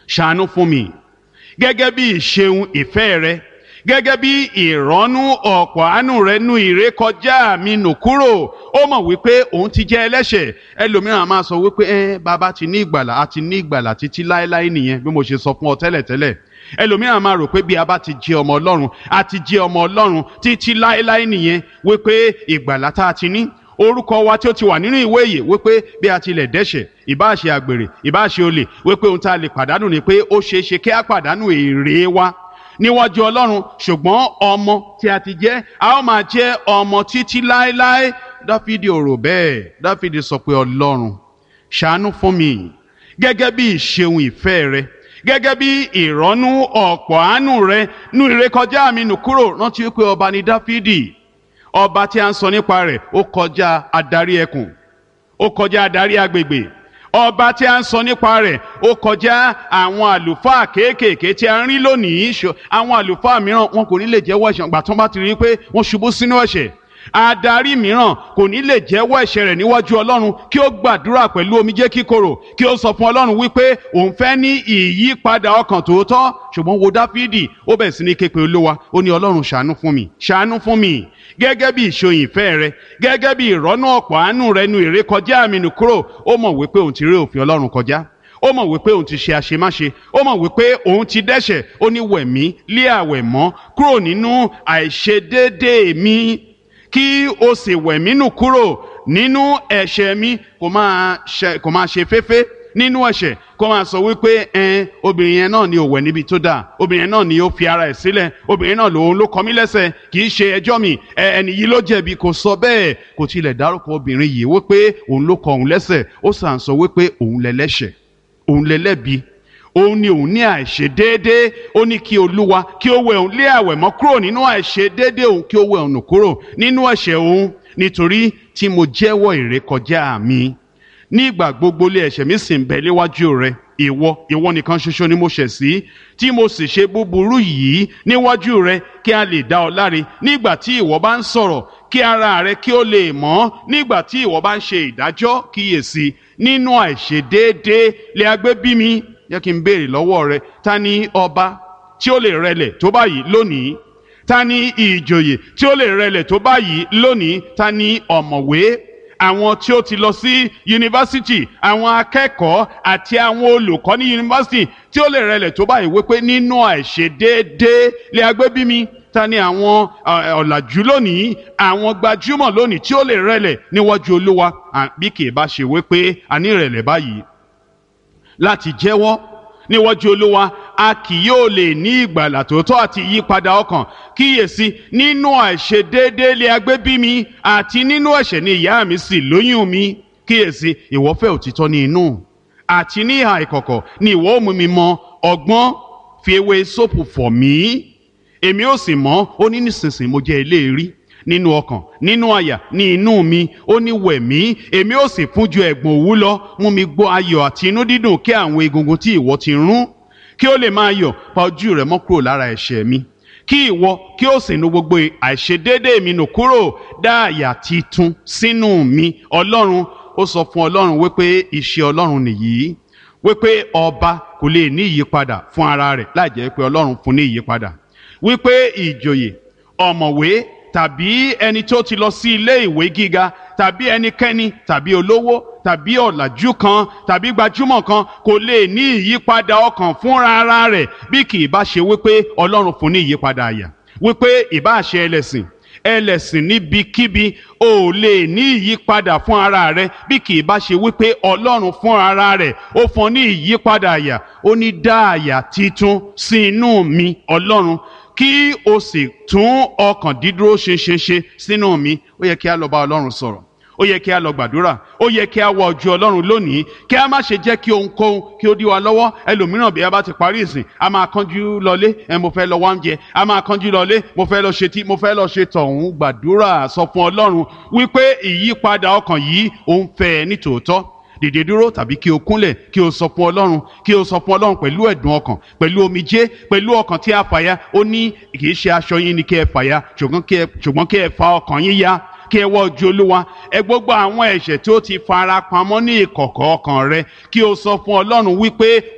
ṣàánú fún mi gẹ́gẹ́ bí ìṣeun ìfẹ́ rẹ gẹ́gẹ́ bí ìrọ́nú ọ̀pọ̀ àánú rẹ nu ìrékọjá mi nù kúrò ó mọ̀ wípé òun ti jẹ́ ẹlẹ́ṣẹ̀ ẹlòmíràn máa sọ wípé ẹ bàbá ti ní ìgbàlà a ti ní ìgbàlà títí láéláé nìyẹn bí mo ṣe sọ fún ọ tẹ́lẹ̀tẹ́lẹ̀ ẹlòmíràn máa rò pé bí a bá ti jẹ́ ọmọ ọlọ́run a ti jẹ́ ọmọ ọlọ́run títí láéláé nìyẹn wípé ìgbàlà tá a ti ní orúkọ wa tí ó ti wà nínú ìwé yìí wípé bí a tilẹ̀ dẹ́ṣẹ̀ ìbáṣe àgbèrè ìbáṣe olè wípé ohun tá a lè pàdánù ni pé ó ṣeé ṣe kí a pàdánù èrè wa níwájú ọlọ́run ṣùgbọ́n ọmọ tí a ti jẹ́ a ó máa jẹ́ ọmọ títí láéláé dáfídì ò rò bẹ́ẹ̀ dáfídì sọ pé ọlọ́run ṣàánú fún mi gẹ́gẹ́ bí ìṣeun ìfẹ́ rẹ gẹ́gẹ́ bí ìrọ́nú ọ̀pọ̀ àánú rẹ nú ìrékọjá mi nù kúrò rántí wípé ọba ni dáfídì ọba tí a ń sọ nípa rẹ̀ ó kọjá adarí ẹkùn ó kọjá adarí agbègbè ọba tí a ń sọ nípa rẹ̀ ó kọjá àwọn àlùfáà kéékèèké tí a ń rí lónìí ṣọ àwọn àlùfáà mìíràn wọn kò ní lè jẹ́wọ́ ẹ̀ṣẹ̀ gbà tó bá ti rí i pé wọ́n ṣubú sínú ẹ̀ṣẹ̀ adarí mìíràn kò ní lè jẹ́wọ́ ẹ̀ṣẹ̀ rẹ̀ níwájú ọlọ́run kí ó gbàdúrà pẹ̀lú omijé kíkorò kí ó sọ fún ọlọ́run wípé òun fẹ́ ní ìyípadà ọkàn tòótọ́ ṣùgbọ́n wo dáfídì ó bẹ̀ sí ní képe olúwa ó ní ọlọ́run ṣàánú fún mi ṣàánú fún mi gẹ́gẹ́ bí ìṣòyìn ìfẹ́ rẹ gẹ́gẹ́ bí ìrọ́nú ọ̀pọ̀ àánú rẹ nu ìrékọjá mi nù kúrò ó mọ̀ wípé òun ti rí òfin ọlọ́run kọjá ó mọ̀ wípé òun ti ṣe àṣemáṣe ó mọ̀ wípé òun ti dẹ́ṣẹ̀ ó ní wẹ̀mí lé àwẹ̀ mọ́ kúrò nínú àìṣedéédéé mi kí o sì wẹ̀mí nù kúrò nínú ẹ̀ṣẹ̀ mi kò máa ṣe kò máa ṣe féfé nínú ẹ̀ṣẹ̀ kó máa sọ wípé ẹn obìnrin yẹn náà ni ò wẹ̀ níbi tó dáa obìnrin yẹn náà ni ó fi ara ẹ̀ sílẹ̀ obìnrin náà lòun ló kọ mí lẹ́sẹ̀ kì í ṣe ẹjọ́ mi ẹni yìí ló jẹ̀bi kò sọ bẹ́ẹ̀ kò tilẹ̀ dárúkọ obìnrin yìí wípé òun ló kọ òun lẹ́sẹ̀ ó sàn sọ wípé òun lẹ́lẹ́ṣẹ̀ òun lẹ́lẹ́bi òun ni òun ní àìṣe déédéé ó ní kí olúwa kí ó wẹ òun lé àwẹ̀ mọ́ kúrò nínú àìṣe déédéé òun kí ó wẹ òun nù kúrò nínú ẹ̀ṣẹ̀ òun nítorí tí mo jẹ́wọ́ ìrékọjá mi nígbà gbogbo lé ẹ̀ṣẹ̀ mi sì ń bẹ léwájú rẹ ìwọ ìwọ nìkan ṣoṣo ni mo ṣẹ̀ sí tí mo sì ṣe búburú yìí níwájú rẹ kí a lè dá ọ láre nígbà tí ìwọ bá ń sọ̀rọ̀ kí ara rẹ kí ó lè mọ́ nígbà tí ìwọ bá ń ṣe ìdájọ́ kíyèsí nínú àìṣedéédéé lè agbé bí mi yẹ kí n béèrè lọ́wọ́ rẹ ta ni ọba tí ó lè rẹlẹ̀ tó báyìí lónìí ta ni ìjòyè tí ó lè rẹlẹ̀ tó báyìí lónìí ta ni ọ̀mọ̀wé àwọn tí ó ti lọ sí yunifásitì àwọn akẹ́kọ̀ọ́ àti àwọn olùkọ́ ní yunifásitì tí ó lè rẹlẹ̀ tó báyìí wípé nínú àìṣedéédéé lè agbé bí mi ta ni àwọn ọ̀làjú lónìí àwọn gbajúmọ̀ lónìí tí ó lè rẹlẹ̀ níwájú olúwa bí kì í bá ṣe wípé a ní ìrẹ̀lẹ̀ báyìí láti jẹ́wọ́ níwájú olúwa a kì yóò lè ní ìgbàlà tòótọ́ àti ìyípadà ọkàn kíyèsí nínú àìṣedéédéé lé agbé bí mi àti nínú ẹ̀ṣẹ̀ ni ìyá mi sì lóyún mi kíyèsí ìwọ fẹ́ òtítọ́ ní inú àti ní ìhà ìkọ̀kọ̀ ni ìwọ ó mú mi mọ ọgbọ́n fi ewé sóòpù fọ̀ mí èmi ó sì mọ́ ó ní nísinsìnyí mo jẹ́ eléèrí nínú ọkàn nínú àyà ní inú mi ó ní wẹ̀mí èmi ó sì fún ju ẹ̀gbọ̀n òwú lọ mú mi gbọ́ ayọ̀ àti inú dídùn kí àwọn egungun tí ìwọ ti rún kí ó lè máa yọ̀ pa ojú rẹ̀ mọ́ kúrò lára ẹ̀ṣẹ̀ mi kí ìwọ kí ó sì nu gbogbo àìṣedéédé mi nù kúrò dá àyà titun sínú mi ọlọ́run ó sọ fún ọlọ́run wípé iṣẹ́ ọlọ́run nìyí wípé ọba kò lè ní ìyípadà fún ara rẹ̀ láì jẹ́ pé ọlọ́run fún ní ìyípadà wípé ìjòyè ọ̀mọ̀wé tàbí ẹni tó ti lọ sí ilé ìwé gíga tàbí ẹnikẹ́ni tàbí olówó tàbí ọ̀làjú kan tàbí gbajúmọ̀ kan kò lè ní ìyípadà ọkàn fúnra ara rẹ̀ bí kì í bá ṣe wípé ọlọ́run fún ní ìyípadà àyà wípé ìbá ṣe ẹlẹ́sìn ẹlẹ́sìn níbikíbi ò lè ní ìyípadà fún ara rẹ bí kì í bá ṣe wípé ọlọ́run fún ara rẹ̀ ó fún ní ìyípadà àyà ó ní dá àyà titun sí inú mi ọlọ́run kí o sì tún ọkàn dídúró ṣinṣinṣin sínú mi ó yẹ kí a lọ bá ọlọ́run sọ̀rọ̀ ó yẹ kí a lọ gbàdúrà ó yẹ kí a wọ ojú ọlọ́run lónìí kí a má ṣe jẹ́ kí ohunkóhun kí ó dí wa lọ́wọ́ ẹlòmíràn bí a bá ti parí ìsìn a máa kánjú lọlé ẹ mo fẹ́ lọ wá oúnjẹ a máa kánjú lọlé mo fẹ́ lọ ṣe tí mo fẹ́ lọ ṣe tọ̀hún gbàdúrà sọ fún ọlọ́run wípé ìyípadà ọkàn yìí òun fẹ́ ẹ ní tòótọ́ dìde dúró tàbí kí o kúnlẹ̀ kí o sọ fún ọlọ́run kí o sọ fún ọlọ́run pẹ̀lú ẹ̀dùn ọkàn pẹ̀lú omijé pẹ̀lú ọkàn tí a fàya ó ní kì í ṣe aṣọ yín ni kí ẹ fàya ṣùgbọ́n kí ẹ fa ọkàn yín ya kí ẹ wọ ojú olúwa ẹ gbogbo àwọn ẹ̀ṣẹ̀ tí ó ti fara pamọ́ ní ìkọ̀kọ̀ ọkàn rẹ kí o sọ fún ọlọ́run wípé